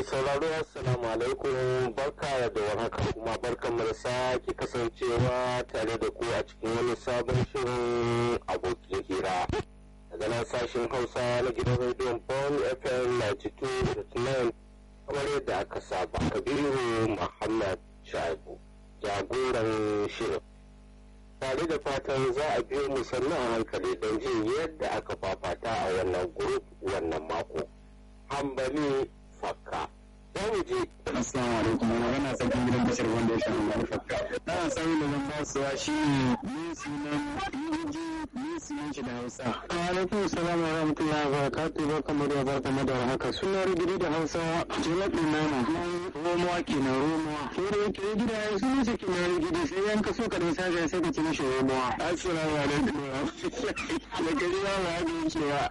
sauraro assalamu alaikum barka da warhaka kuma barkan mu da sake kasancewa tare da ku a cikin wani sabon shirin abokin hira daga nan sashen hausa na gidan rediyon bon fm 92.9 kamar yadda aka saba kabiru muhammad shaibu jagoran shirin tare da fatan za a biyo mu sannan a hankali don jin yadda aka fafata a wannan grup wannan mako hambali fakka za mu je Assalamu alaikum magana sarkin gidan bashir wanda ya shafi wani fakka. Na sami da zan basuwa shi ne sunan ne sunan shi da Hausa. Wa alaikum salam wa rahmatullahi wa barakatuh barkamu da barkamu da haka suna rigiri da Hausa jalabi nama romuwa kenan romuwa. Ko da yake gida ya sunan shi kenan rigiri sai yan kaso ka dan sashen sai ka ci mishi romuwa. Assalamu alaikum da gari ya wa hajji cewa.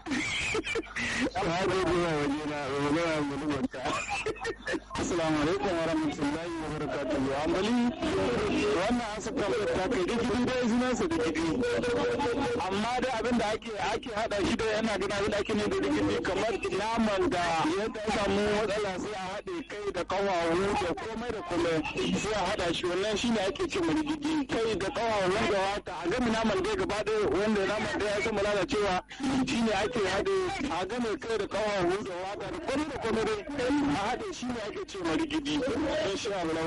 Hajji cewa waje na magana mu dubarta. Assalamu alaikum wa rahmatullahi wa barakatuhu. Ambali wannan asa kafin ta kai digiri dai sunan sa digiri. Amma da abin da ake ake hada shi da yana gina abin da ake ne da digiri kamar naman da ya samu matsala sai a haɗe kai da kawawu da komai da komai sai a hada shi wannan shi ne ake ce digiri kai da kawawu da wata a gami naman dai gaba ɗaya wanda naman da ya sama lalacewa shi ne ake haɗe a game kai da kawawu da wata da komai da komai dai a haɗe shi ne ake ce marigidi in sha Allah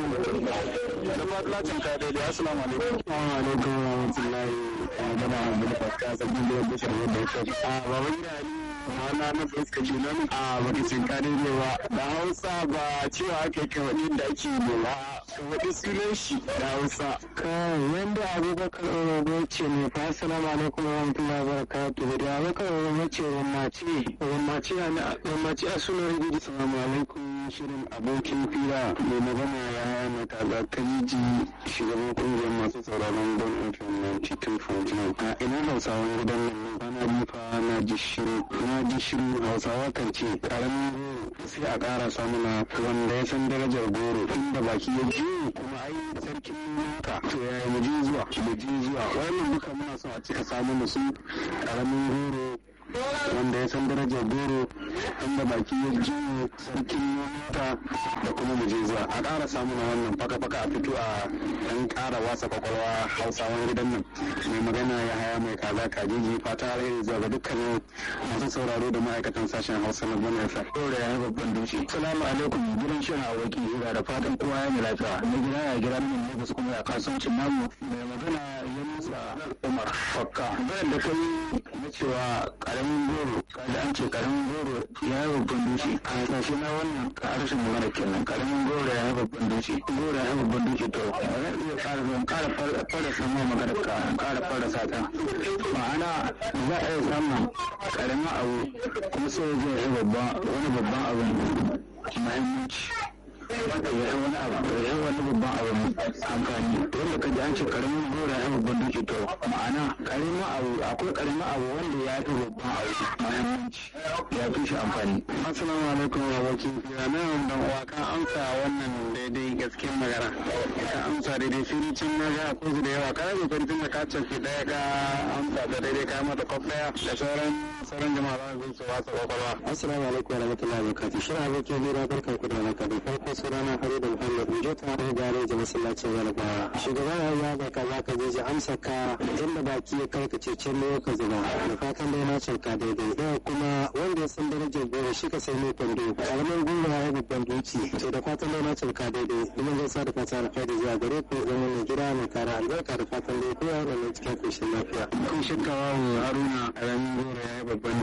da fadlacin ka daidai assalamu alaikum wa alaikum wa rahmatullahi wa gaba da fata sabbin da bashir wanda ya ce a baba gida wana na fuska kenan a bakicin ka daidai ba da hausa ba cewa ake kawaɗi da ake yi ba kawaɗi sunan shi da hausa kai wanda abubakar orobo ce ne fa assalamu alaikum wa rahmatullahi wa barakatuhu da abubakar orobo ce wammaci wammaci a wammaci a sunan rigidi assalamu alaikum shirin abokin fira mai magana ya mata ga kaliji shugaban kungiyar masu sauraron don fm 92.9 a ina hausawan gidan nan bana bifa na ji shiru na ji shiru hausawa kan ce karamin goro sai a ƙara samuna wanda ya san darajar goro inda baki ya ji kuma ai sarkin naka to yaya mu je zuwa mu je zuwa wannan duka muna so a cika samu musu karamin goro wanda ya san darajar goro inda baki ya ji sarkin naka da kuma mu je zuwa a ƙara samu na wannan faka-faka a fito a ɗan ƙara wasa kwakwalwa hausawan gidan nan mai magana ya haya mai kaza kajiji fata alheri zuwa ga dukkanin masu sauraro da ma'aikatan sashen hausa na bana yasa ɗora ya babban dushe salamu alaikum gidan shirin aboki hira da fatan kowa ya mai lafiya na gida ya gira min ne su kuma ya kasuwancin namu mai magana ya musa umar fakka bayan da kai na cewa karamin goro kaji an ce karamin goro ya yi babban dushe a hasashe na wannan harshen magana kenan karamin goro ya yi babban dushe goro ya yi babban dushe to zan iya ƙara zuwa ƙara fara samun magana ka ƙara fara sata ma'ana za a iya samun karamin abu kuma sai zai yi babban wani babban abu muhimmanci ya yi wani abu ya yi wani babban abu amfani wanda ka ji an ce karamin gora ya babban duki to ma'ana karamin abu akwai karamin abu wanda ya fi babban abu muhimmanci ya fi shi amfani assalamu alaikum wa wakil ya na dan uwa ka amsa wannan daidai gaskiyar magana ka amsa daidai sai can na ga akwai su da yawa ka rage kwantin da ka cafi daya ka amsa da daidai ka mata kwaf daya da sauran sauran jama'a za su su wasa kwakwalwa assalamu alaikum wa rahmatullahi wa barakatuh shirin abokin hira barkan ku da haka da farko sunana hari da muhammad mujota da gareji masallacin yarbawa shugaban ya da ka za ka je amsa ka inda baki ya karkace can ne ka zuba da fatan dai na canka daidai da kuma wanda ya san darajar goro shi ka sai mai kwando karamin goro ya yi babban doki to da fatan dai na canka daidai kuma zai sa da fata alfaidi zuwa gare ku zama mai gida mai kara albarka da fatan dai kowa da mai cikin koshin lafiya kun shakkawa haruna karamin goro ya yi babban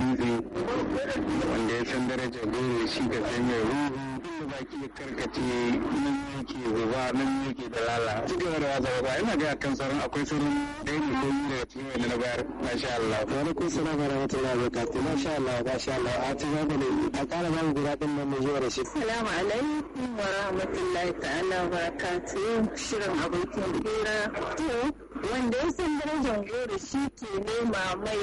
dutse wanda ya san darajar goro shi ka sai mai ruhu inda baki ya karkace nan yake zuba nan yake da lala duk da wasa ba ina ga kan sauran akwai sauran da yake ko da cikin wanda na bayar masha Allah wa alaikum salam wa rahmatullahi wa barakatuh masha Allah masha Allah a ci gaba ne a kara ba mu guda din nan mun zuwa da shi assalamu alaikum wa rahmatullahi ta'ala wa barakatuh shirin abokin hira to wanda ya san darajar goro shi ke nema mai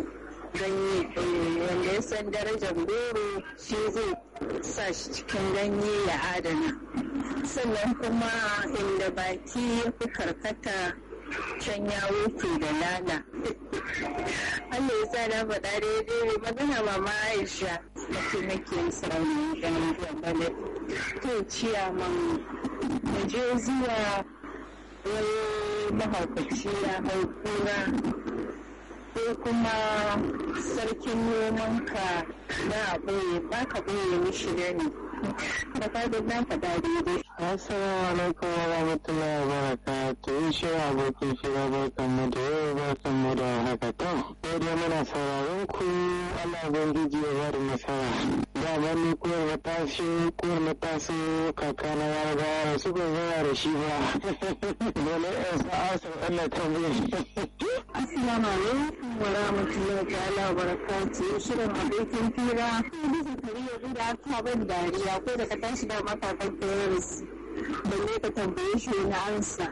ganye wanda ya san darajar goro shi zai sa shi cikin ganye ya adana sannan kuma inda baki ya fi karkata can ya wuce da lala Allah ya sa na faɗa daidai magana mama Aisha mace nake sauri ganin bane to ciyaman mu je zuwa wani mahaukaci ya hau kura ko kuma sarkin nomanka na ɓoye ba ka ɓoye mishi da ne da fadin na faɗa daidai Assalamu alaikum wa rahmatullahi wa barakatuh. Shi abokin shiga barkan mu da yau barkan mu da haka to. Sai dai muna sauraron ku Allah ubangiji ya bada nasara. Da ban ni kuwar na tashi kuwar na taso kaka na yarda da su ban zama da shi ba. Dole in sa asar Allah tambaye. Assalamu alaikum wa rahmatullahi ta'ala wa barakatuh. Shirin abokin fira. Bisa kariya da aka ban dariya ko da ka tashi da makakan terrorist. balle ka tambaye shi wani ansa.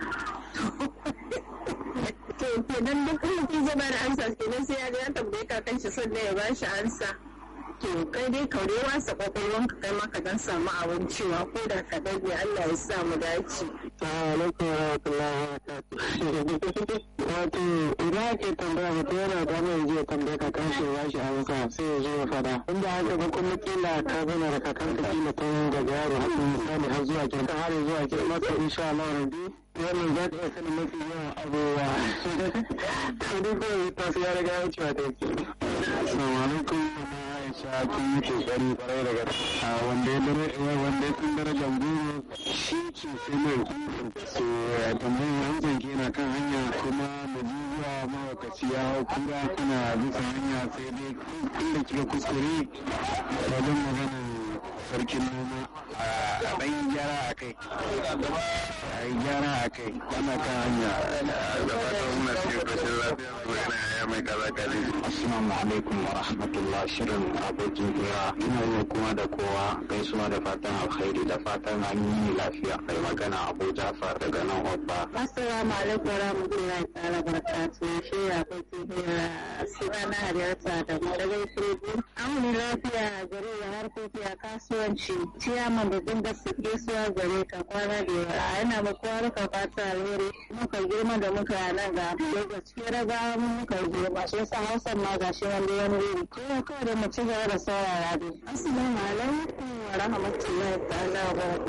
To kenan duk mutum zai bada ansa kenan sai ya ga ya tambaye kakan shi sannan ya bashi ansa. To kai dai kaure wasa kwakwalwan ka kai maka dan samu abin cewa ko da ka dage Allah ya sa mu dace. alaikum wa rahmatullahi wa barakatuh. Wato idan ake tambaya mutum yana da mai zai tambaye ka kan shi ya shi amsa sai ya zo ya fada. Inda haka ba kuma kila ka zama da kakan ka kila tun daga yaro har misali har zuwa kirka har zuwa kirka masa insha Allah rabbi wannan za ta iya sanin mafi yawan abubuwa. To duk kawai ta su ya riga ya wuce wa ta ke. Assalamu alaikum. Aisha kin yi kokari kwarai da gaske. Wanda ya dare wanda ya san darajar goro shi ce sai mai so tambayar hamsan ke na kan hanya kuma da zuwa mawakaci ya hau kura kuna bisa hanya sai dai inda kika kuskure wajen maganar sarkin noma a ɗan gyara a kai a yi gyara a kai ana kan hanya da fatan muna cikin ƙarshen lafiya magana ya mai kaza kazi assalamu alaikum wa rahmatullah shirin abokin hira ina yi kuma da kowa gaisuwa da fatan alkhairi da fatan an yi lafiya mai magana abu jafar daga nan hobba Assalamu alaikum wa rahmatullahi ta'ala barakatuh. Shi ya abokin hira suna na halarta da madagai firiji. An lafiya gare da harkoki a kasuwanci. Ciyaman babban gaisuwa gare ka kwana da yawa. Yana ma kowa ruka fata alheri. Muka girma da muka nan ga Lagos. Cikin raga muka girma. Shi yasa Hausa ma ga shi wani wani wuri. Kuma kawai da mu ci gaba da saurara dai. Assalamu alaikum wa rahmatullahi ta'ala wa barakatuh.